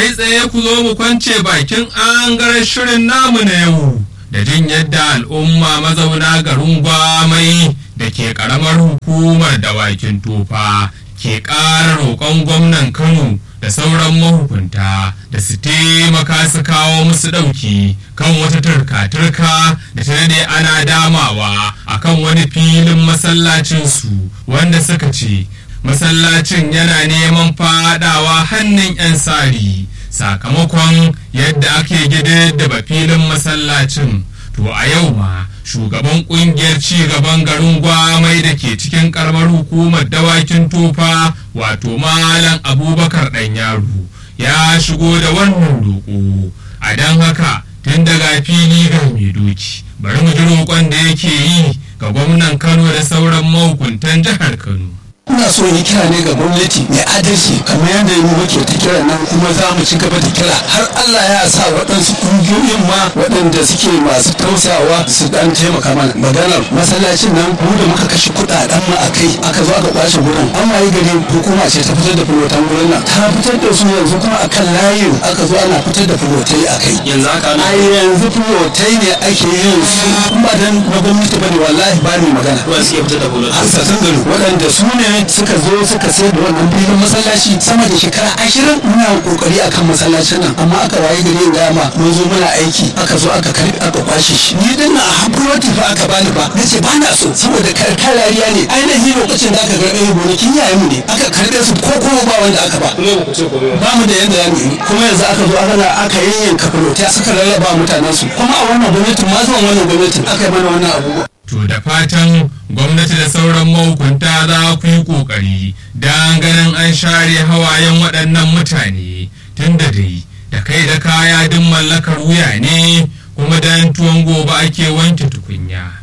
kai tsaye ku zo mu kwance bakin angaren shirin namu na yau da jin yadda al'umma mazauna garin gwamai da ke karamar hukumar dawakin tofa ke ƙara roƙon gwamnan kano da sauran mahukunta da su taimaka su kawo musu ɗauki kan wata turka-turka da ta daɗe ana damawa a kan wani filin masallacinsu wanda suka ce masallacin yana neman fadawa hannun 'yan sari sakamakon yadda ake da filin masallacin to a yau ma shugaban kungiyar ci gaban garin gwamai da ke cikin karamar hukumar dawakin tofa wato malam abubakar dan yaro ya shigo da wannan roƙo a don haka tun daga fili ga mai doki bari mu ji roƙon da yake yi ga gwamnan kano da sauran mahukuntan jihar kano ina so yi kira ne ga gwamnati mai adalci kamar yadda yi muke ta kira nan kuma za mu ci gaba da kira har Allah ya sa waɗansu ƙungiyoyin ma waɗanda suke masu tausayawa su dan taimaka mana maganar masallacin nan mu da muka kashe kuɗaɗen mu a kai aka zo aka kwashe gurin an wayi gari hukuma ce ta fitar da fulotan gurin nan ta fitar da su yanzu kuma akan layin aka zo ana fitar da fulotai a kai yanzu haka a yanzu fulotai ne ake yin su in ba dan na gwamnati bane wallahi ba ni magana ruwan suke fitar da bullet hasassun gari waɗanda su ne suka zo suka sayar da wannan filin masallaci sama da shekara ashirin muna kokari akan masallacin nan amma aka waye gari in gama mun zo muna aiki aka zo aka karbi aka kwashe shi ni din na hakuroti fa aka bani ba nace ba na so saboda karkariya ne ainihin lokacin da aka karbe gonakin yayin mu ne aka karbe su ko kuma ba wanda aka ba kuma ba ku ce komai ba ba mu da yanda ya yi kuma yanzu aka zo aka aka yayyanka fulota suka rarraba mutanen su kuma a wannan gwamnatin ma zuwan wannan gwamnatin aka yi mana wannan abubuwa To da fatan gwamnati da sauran mahukunta za ku yi ƙoƙari don ganin an share hawayen waɗannan mutane tun da dai da kai da kaya duk mallakar wuya ne kuma dan tuwon gobe ake wanke tukunya.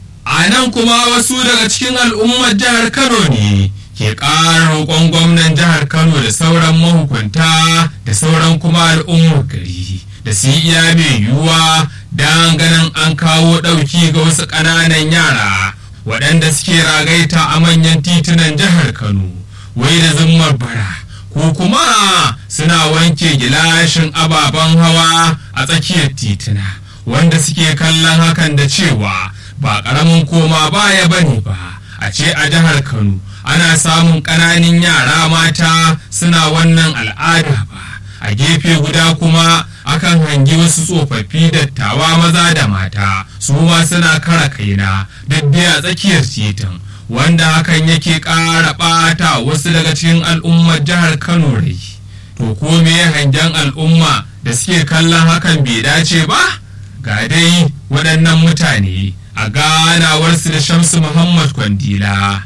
A nan kuma wasu daga cikin al'ummar jihar Kano ne ke ƙara roƙon gwamnan jihar Kano da sauran mahukunta da sauran kuma al'ummar gari da su yi iya mai yiwuwa don ganin an kawo ɗauki ga wasu ƙananan yara waɗanda suke ragaita a manyan titunan jihar Kano wai da zimmar bara ko kuma suna wanke gilashin ababen hawa a tsakiyar tituna wanda suke kallon hakan da cewa ba ƙaramin koma baya bane ba a ce a jihar Kano ana samun ƙananan yara mata suna wannan al'ada ba a gefe guda kuma akan hangi wasu tsofaffi dattawa maza da mata su ma suna kara kaina dai a tsakiyar titin wanda hakan yake ƙara ɓata wasu daga cikin al'ummar jihar kano rai to ko me hangen al'umma da suke kallon hakan bai dace ba ga dai waɗannan mutane a ganawarsu da shamsu muhammad kwandila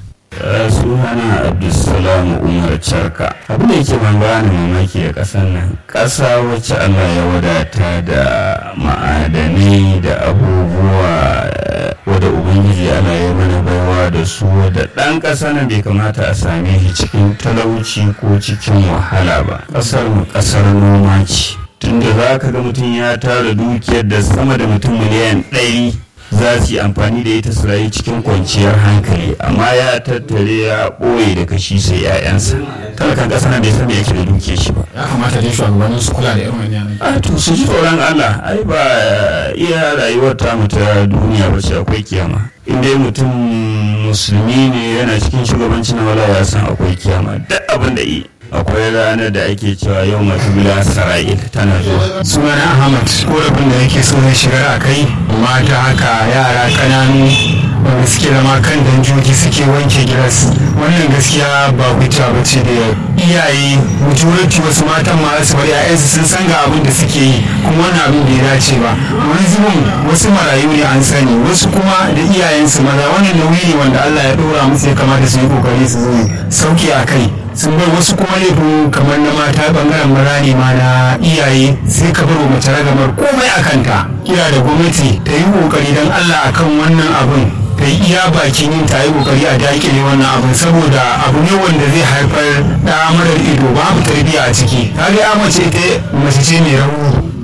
sunana abdulsalam umar charka abu da yake ban bani mamaki a ƙasar nan ƙasa wacce allah ya wadata da ma'adanai da abubuwa wadda ubangiji allah ya mana baiwa da su da ɗan ƙasa nan bai kamata a same shi cikin talauci ko cikin wahala ba ƙasar mu ƙasar noma ce tunda za ka ga mutum ya tara dukiyar da sama da mutum miliyan ɗari za su yi amfani da ita su rayu cikin kwanciyar hankali amma ya tattare ya ɓoye da kashi sai 'ya'yansa talakan ƙasa na bai san me yake da duke shi ba ya kamata dai shugabannin su kula da irin wannan yanayi a to su ji tsoron Allah ai ba iya rayuwar ta mu ta duniya ba ce akwai kiyama in dai mutum musulmi ne yana cikin shugabancin na wala ya san akwai kiyama duk abin da yi akwai ranar da ake cewa yau matubula sara'il tana zuwa sunana ahmad korafin da yake so zai shigar a kai mata haka yara kananu wanda suke zama kan danjoji suke wanke gilas wannan gaskiya ba hujja ba ce da iyaye majority wasu matan ma su bari ƴaƴansu sun san ga abin da suke yi kuma wannan abin bai dace ba wani zubin wasu marayu ne an sani wasu kuma da iyayensu maza wannan nauyi ne wanda Allah ya ɗora musu ya kamata su yi kokari su zo sauki a kai sun bar wasu kuma laifin kamar na mata bangaren maza ne ma na iyaye sai ka bar wa mace ragamar komai a kanta kira da gwamnati ta yi kokari don Allah akan wannan abin ta yi iya bakin yin ta yi kokari a dakile wannan abin saboda abu ne wanda zai haifar da marar ido babu tarbiyya a ciki ta ga mace ita mace ce mai rauni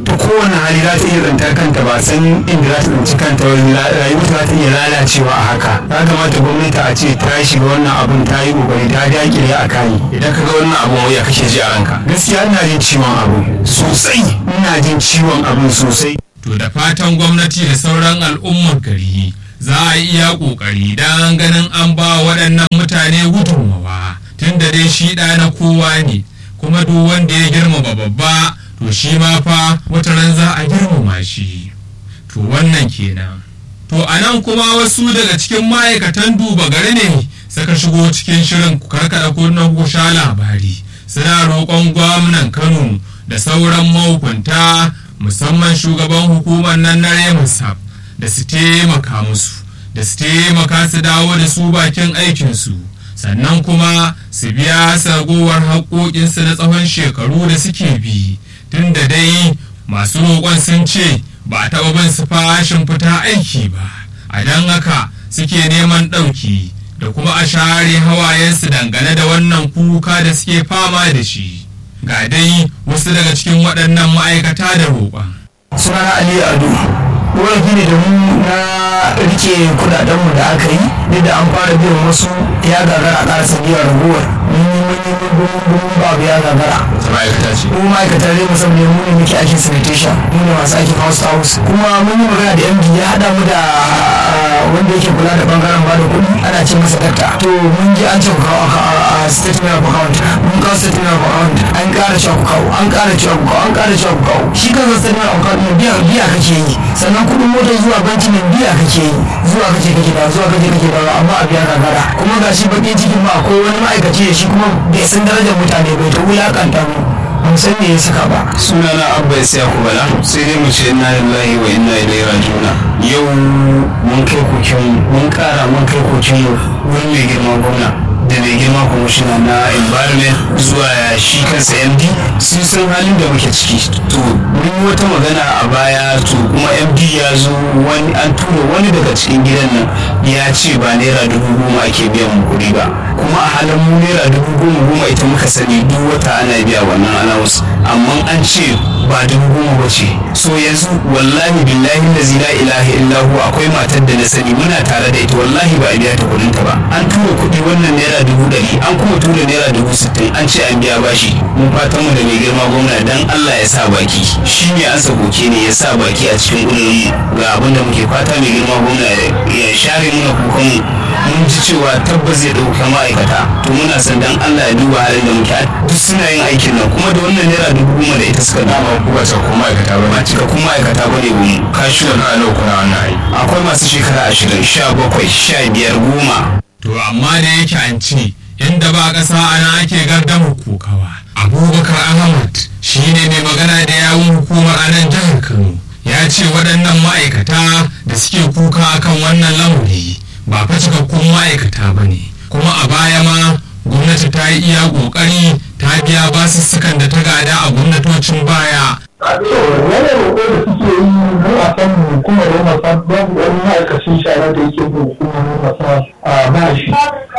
ta kowane hali za ta iya tsantar kanta ba san inda za ta tsinci kanta rayuwa za ta iya lalacewa a haka ya kamata gwamnati a ce ta shiga wannan abun ta yi kokari ta dakile a kayi idan ka ga wannan abun wuya kake ji a ranka gaskiya ina jin ciwon abu sosai ina jin ciwon abun sosai to da fatan gwamnati da sauran al'ummar gari za a yi iya ƙoƙari don ganin an ba waɗannan mutane gudunmawa tun da dai shi ɗa na kowa ne kuma duk wanda ya girmama babba to shi ma fa wata ran za a girmama shi to wannan kenan to a nan kuma wasu daga cikin ma'aikatan duba gari ne suka shigo cikin shirin karkada kunnen ku sha labari suna roƙon gwamnan kano da sauran mahukunta musamman shugaban hukumar nan na remusab da su taimaka musu da su taimaka su dawo da su bakin aikinsu sannan kuma su biya sagowar haƙoƙinsu na tsawon shekaru da suke bi tun da dai masu roƙon sun ce ba a taɓa bin su fashin fita aiki ba a don haka suke neman ɗauki da kuma a share hawayensu dangane da wannan kuka da suke fama da shi ga dai wasu daga cikin waɗannan ma'aikata da roƙon sunana ali ado wani ne da mu na rike kudadenmu da aka yi duk da an fara biyan wasu ya gagara a ƙarasa biyan raguwar mun yi mun yi mun mun mun babu ya gagara ta ma'aikata ce mu ma'aikata ne musamman mu ne muke aikin sanitation mu ne masu aikin house to house kuma mun yi magana da md ya haɗa mu da wanda yake kula da bangaren bada kuɗi ana ce masa dakta to mun ji an ce ku kawo a statement of account mun kawo statement of account an ƙara cewa ku kawo an ƙara cewa ku kawo an ƙara cewa ku kawo shi kansa statement of account biya biya kake yi sannan kuɗin motar zuwa banki ne biya kake yi zuwa kake kake da zuwa kake kake da amma a biya gagara kuma ga shi baƙin cikin ma akwai wani ma'aikaci da shi kuma bai san darajar mutane bai ta wulaƙanta mu ban san me ya saka ba sunana abba ya bala sai dai mu ce inna lillahi wa inna ilaihi raji'un yau mun kai kokin mun kara mun kai kokin wurin mai girma gwamna da mai girma kwamishina na environment zuwa shi kansa md sun san halin da muke ciki to mun yi wata magana a baya to kuma md ya zo wani an tura wani daga cikin gidan nan ya ce ba naira dubu goma ake biyan mu kuɗi ba kuma a halin mu naira dubu goma goma ita muka sani duk wata ana biya wannan allowance amma an ce ba dubu goma ba ce so yanzu wallahi billahi lazi la ilaha illahu akwai matar da na sani muna tare da ita wallahi ba a biya ta kuɗin ta ba an tura kuɗi wannan naira dubu ɗari an kuma tura naira dubu sittin an ce an biya bashi mun fatan mu da mai girma gwamna dan Allah ya sa baki shi ne an koke ne ya sa baki a cikin ƙudurin ga abin da muke fata mai girma gwamna ya share muna kukan mun ji cewa tabbas zai ɗauka ma'aikata to muna son dan Allah ya duba halin da muke duk suna yin aikin nan kuma da wannan naira dubu goma da ita suka dama ku ba cikakkun ma'aikata ba ba cikakkun ma'aikata ba ne mu kashi wani a kuna wannan aiki akwai masu shekara ashirin sha bakwai sha biyar goma to amma da yake an ce inda ba ƙasa ana ake gardamar kokawa abubakar ahmad shine mai magana da yawun hukumar a nan jihar kano ya ce waɗannan ma'aikata da suke kuka akan wannan lamari ba fa cikakkun ma'aikata ba ne kuma a baya ma gwamnati ta yi iya ƙoƙari ta biya basussukan da ta gada a gwamnatocin baya wani roƙo da suke yi mu a kan hukumar masa babu wani ma'aikacin shara da yake bin hukumar masa a bashi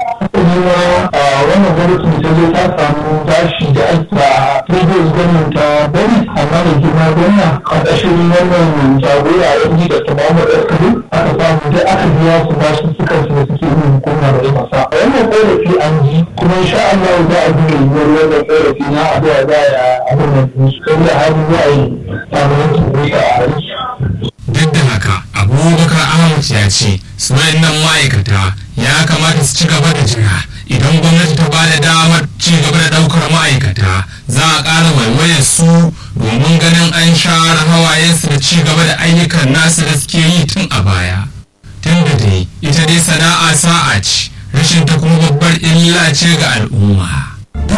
kuma wannan gwamnatin ta zo ta samu bashi da ake a previous gwamnan ta bari amma da girma gwamna a ƙashin wannan jagora ya ji da tamamu da kalu aka samu da aka biya su bashi suka su da suke bin hukumar masa wannan ƙorafi an ji kuma insha Allah za a bi yiwuwar wannan ƙorafi na abuwa za a abin da su kai da hali za a yi samun turusa a aiki duk da haka abubakar ahmad ya ce su nan ma'aikata ya kamata su ci gaba da jira idan gwamnati ta ba da damar ci gaba da daukar ma'aikata za a ƙara waiwayar su domin ganin an share hawayensu da ci gaba da ayyukan nasu da suke yi tun a baya tun da dai ita dai sana'a sa'a ce rashin ta kuma babbar illa ce ga al'umma